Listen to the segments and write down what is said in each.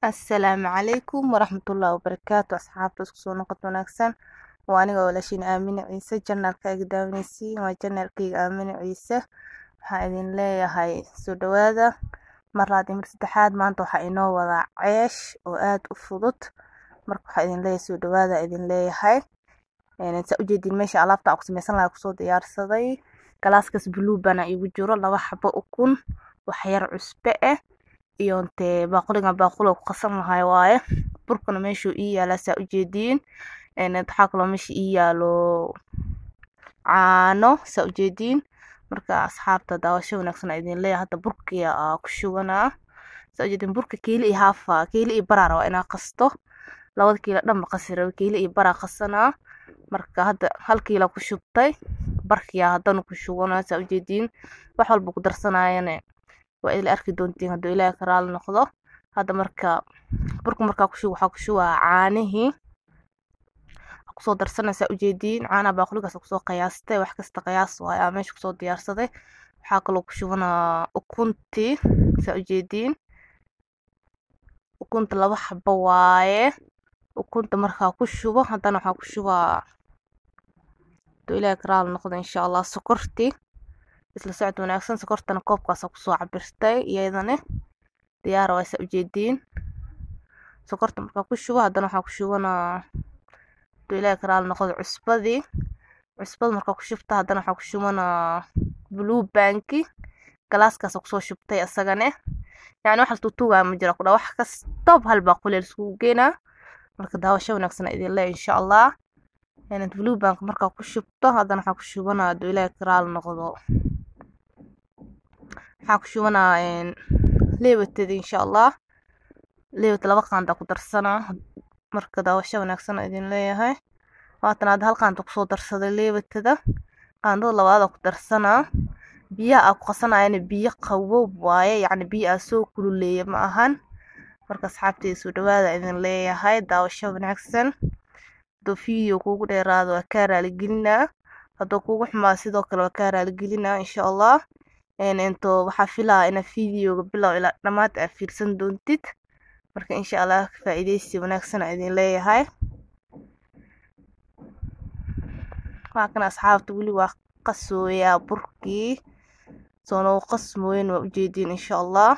assalaamu calaykum waraxmatullaahi wabarakaatu asxaabta isku soo noqod wanaagsan waa aniga walaashiin aamine ciise janaalkaaga daawanaysiin waa janaalkayga aamine ciise waxaan idin leeyahay soo dhawaada mar labaad iyo mar saddexaad maanta waxaa inoo wadaa ceesh oo aada u fudud marka waxaa idin leeyahay soo dhawaada idin leeyahay saa ujeediin meesha alaabta aan ku sameysan lahaa kusoo diyaarsaday galaaskaas blue bana igu jiro laba xabo ukun wax yar cusbe ah iyo intee baaquligan baaquliga ku qasan lahay waaye burkana meeshuu ii yaalaa saa ujeediin waxaa kaloo meesha ii yaalo caano saa ujeediin marka asxaabta daawasho wanaagsan aa idin leeyahay hadda burkiya aa ku shubanaa saa ujeediin burka kiili iyo haafa kiili iyo baraa rabaa inaa qasto labada kiilo dhanba qasi raba kiili iyo baraa qasanaa marka hadda hal kiila ku shubtay barkiyaa haddana ku shubanaa saa ujeediin wax walba ku darsanaayane waa idil arki doontiin hadduu ilaahay ka raali noqdo hadda marka burka markaa ku shubo waxaa ku shubaa caanihii kusoo darsanaysaa ujeediin caanaha baaquligaas kusoo qiyaastay wax kasta qiyaas waay aa meesha kusoo diyaarsaday waxaa kaloo ku shubanaa ukuntii saa ujeediin ukunta laba xabo waaye ukunta markaa ku shubo haddana waxaa ku shubaa hadduu ilaahay ka raali noqdo insha allah sokortii isla socod wanaagsan sokortana koobkaasa kusoo cabirtay iyadana diyaara waa saa ujeediin sokorta markaa ku shubo haddana waxaa ku shubanaa hadduu ilaahay ka raali noqdo cusbadii cusbada markaa ku shubta haddana waxaa ku shubanaa blue banki galaaskaasa kusoo shubtay isagane yacni wax tuutuugaa ma jira kudha wax kastoob hal baaquli laiskugu geenaa marka daawasho wanaagsan idin leeya insha allah blue bank markaa ku shubto haddana waxaa ku shubanaa hadduu ilaahay ka raali noqdo waxaa ku shubanaa leewatada insha allah leewata laba qaanda ku darsanaa marka daawasho wanaagsan idin leeyahay waatan hadda hal qaanda kusoo darsaday leewatada qaandada labaada ku darsanaa biyaha aa ku qasanayana biyo qawow waaye yacni biyo aa soo kululeeya ma ahan marka asxaabteyda soo dhawaada idin leeyahay daawasho wanaagsan hadduu video kuugu dheeraado waa kaa raaligelinaa hadduu kuugu xumaa sidoo kale waa kaa raaligelinaa insha allah into waxaa filaa ina videoga bilow ilaa dhammaad aa fiirsan doontid marka insha allah faa-iideysi wanaagsan aa idin leeyahay waa kan asxaabta weli waa qasooyaa burkii soo nagu qasmooyin waa ujeediin insha allah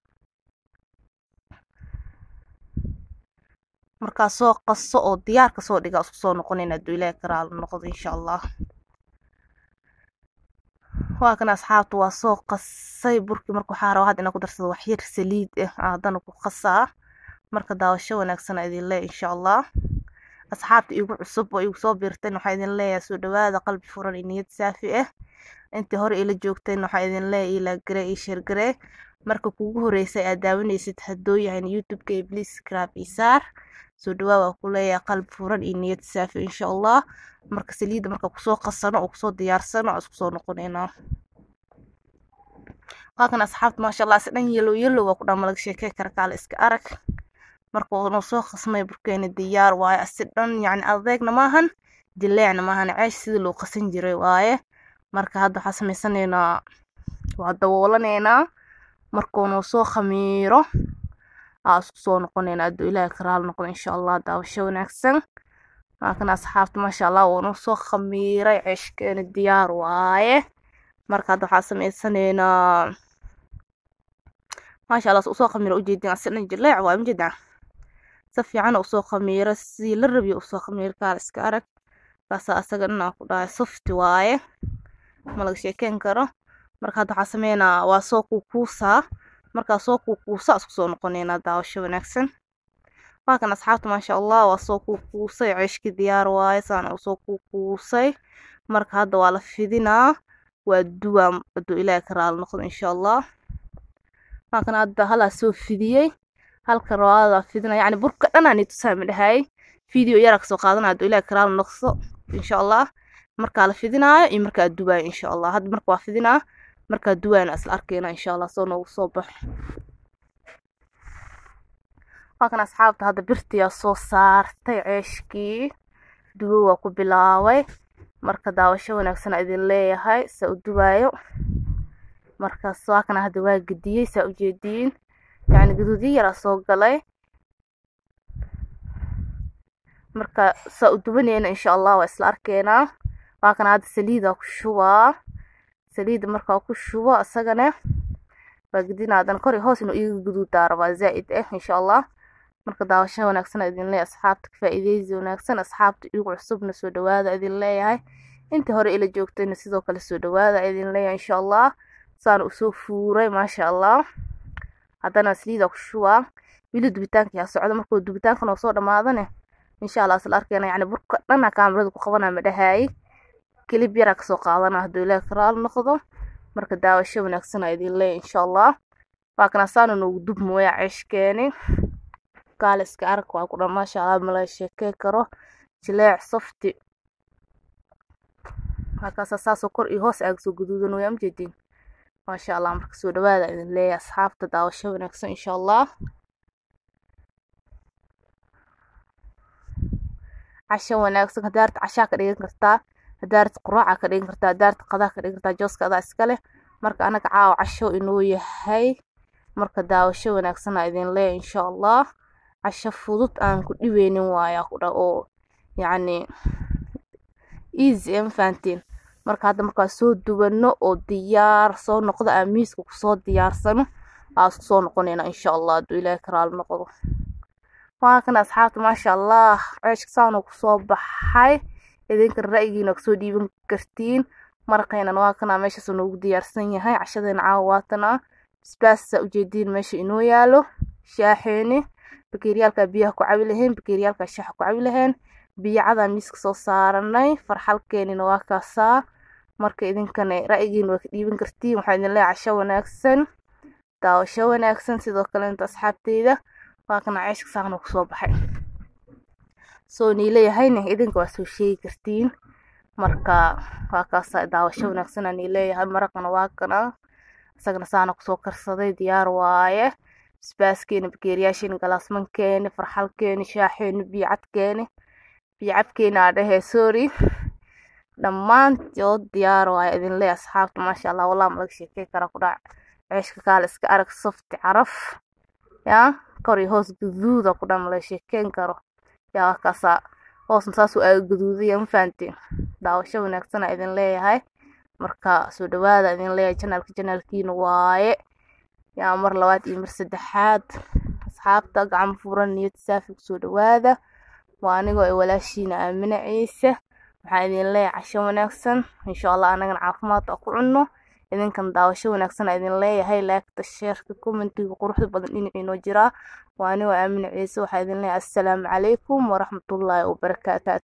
markaa soo qaso oo diyaar kasoo dhiga isku soo noqonayn hadduu ilaahi ka raali noqdo insha allah waa kan asxaabta waa soo qasay burkii marka waxaa rabaa hadda inaa ku darsado wax yar saliid ah haddana ku qasaa marka daawasho wanaagsan aa idin leeya insha allah asxaabta igu cusub oo igu soo biirteen waxaa idin leeyahay soo dhawaada qalbi furan iyo niyad saafi ah intii hore ila joogteen waxaa idin leeyahay ila gare iyo sheergare marka kugu horeysay aad daawanaysid haddoo yahayn youtube-ka iyo please subscribe iyo saar soo dhawaa waa ku leeyahay qalbi furan iyo niyad saafi insha allah marka saliidda marka kusoo qasano oo kusoo diyaarsano isku soo noqonaynaa waa kan asxaabta maasha allah si dhan yellow yellow waa ku dhan malaga sheekey kara kaale iska arag marka noo soo qasmay burkeena diyaar waaye si dhan yacni adeegna maahan dileecna maahan ceesh sidii loo qasan jiray waaye marka hadda waxaa sameysanaynaa waa daboolanaynaa markuu noo soo khamiiro aa isku soo noqonaynaa hadduu ilaahay ka raali noqdo insha allah daawasho wanaagsan laakiin asxaabta maasha allah wuu noo soo khamiiray ceeshkeena diyaar waaye marka hadda waxaa sameysanaynaa maasha allah usoo khamiira ujeedin asi dhan jileec waaye majeedaa si fiican usoo khamiira sidii la rabiyo usoo khamiir kaal iska arag kaasa asaga dhanaa ku dhahay softi waaye ma laga sheekeyn karo marka hadda waxaa sameynaa waa soo kuukuusaa markaa soo kuukuusa isku soo noqonaynaa daawasho wanaagsan waa kan asxaabta maasha allah waa soo kuukuusay ceeshkii diyaar waaye saana usoo kuukuusay marka hadda waa la fidinaa waa duwaa hadduu ilaahay ka raali noqdo insha allah waa kan hadda halaa soo fidiyey halka rawaada fidina yacni burka dhanaa ni tusaami dhahay video yaraa kasoo qaadana hadduu ilaahay ka raali noqdo insha allah markaa la fidinaayo iyo markaa duwaayo insha allah hadda marka waa fidinaa markaa duwaayna isla arkeyna insha allah soo noogu soo baxo waa kan asxaabta hadda birtiyaa soo saartay ceeshkii duwo waa ku bilaabay marka daawasho wanaagsan idin leeyahay saa u duwaayo markaas waa kana hadda waa gediyey saa ujeediin yacni gaduudyo yaraa soo galay marka saa u dubaneyna insha allah waa isla arkeenaa waa kana hadda saliida ku shubaa saliida markaa ku shubo isagana waa gedina haddana kor iyo hoos inuu iiga guduudaa rabaa zaa'id ah insha allah marka daawasho wanaagsan idin leeyahay asxaabta ka faa'iideysi wanaagsan asxaabta igu cusubna soo dhawaada idin leeyahay inta hore ila joogtayna sidoo kale soo dhawaada idin leeyahay insha allah saan usoo fuuray maasha allah haddana saliida ku shubaa wili dubitaanka yaa socda markuu dubitaanka noo soo dhamaadane insha allah isla arkeyna yacni burka dhana kaamirada ku qabanaa ma dhahaayey kelib yaraa kasoo qaadana hadduu ilaahi karaal noqdo marka daawasho wanaagsan aa idin leeyahay insha allah waa kana saana noogu dub mooya ceeshkeeni kaaliska arag waa ku dhan maasha allah mala sheekey karo jileec softi markaasa saasoo kor iyo hoos aaga soo guduudan way amjeediin maasha allah marka soo dhawaada idin leeyahay asxaabta daawasho wanaagsan insha allah casho wanaagsan hadaarta cashaa ka dhigan kartaa hadaarta quraaca ka dhigan kartaa hadaarta qadaa ka dhigan kartaa jooska adaa iskale marka anaga caawa casho inuu yahay marka daawasho wanaagsan aa idin leeyahay insha allah casho fudud aan ku dhibeynin waayaa ku dha oo yacni easy ma fahantiin marka hadda markaa soo duwano oo diyaar soo noqdo aan miiska kusoo diyaarsano aa isku soo noqonayna insha allah hadduu ilaahi karaal noqdo waa kan asxaabta maasha allah ceeshka saanuu kusoo baxay idinkan ra'yigiina kasoo dhiiban kartiin maraqaynan waa kana meeshaas noogu diyaarsan yahay cashadeena caawa waatana basbaasa ujeediin meesha inoo yaalo shaaxeeni bakeeriyaalka biyaha ku cabi lahayn bakeeriyaalka shaaxa ku cabi lahayn biyo cadaan miiska soo saaranay farxalkeenina waa kaasaa marka idinkana ra'yigiina waa ka dhiiban kartiin waxaa idin leeyahay casho wanaagsan daawasho wanaagsan sidoo kale inta asxaabteyda waa kana ceeshka saaqna kusoo baxay soo nii leeyahayna idinka waa soo sheegi kartiin marka waa kaasa daawasho wanaagsan aan nii leeyahay maraqana waa kana isagana saana kusoo karsaday diyaar waaye basbaaskeeni bakeeriyaasheeni galaasmankeeni farxalkeeni shaaxeeni biyocadkeeni biyocabkeeni aa dhahee sorry dhammaantood diyaar waaye idin leeyahay asxaabta maasha allah wallah malaga sheekey karaa ku dhac ceeshka kaale iska arag softi caraf yaa kor iyo hoos guduuda ku dhan malaga sheekeyn karo yaa kaasaa hoosna saasuu aaga guduudaya ma fahantiin daawasho wanaagsan aa idin leeyahay marka soo dhawaada idin leeyahay janaalka janaalkiina waaye yaa mar labaad iyo mar saddexaad asxaabta gacmo furan niyad saafi kusoo dhawaada waa anigoo ay walaashiina aamina ciise waxaan idin leeyahay casho wanaagsan insha allah anagana caafimaad aa ku cunno idinkan daawasho wanaagsan aa idin leeyahay laagta sheerka commentiga quruxda badan dhinaciinoo jiraa waa anigoo aamina ciise waxaa idin leeyahay assalaamu calaykum waraxmatullaahi wabarakaatu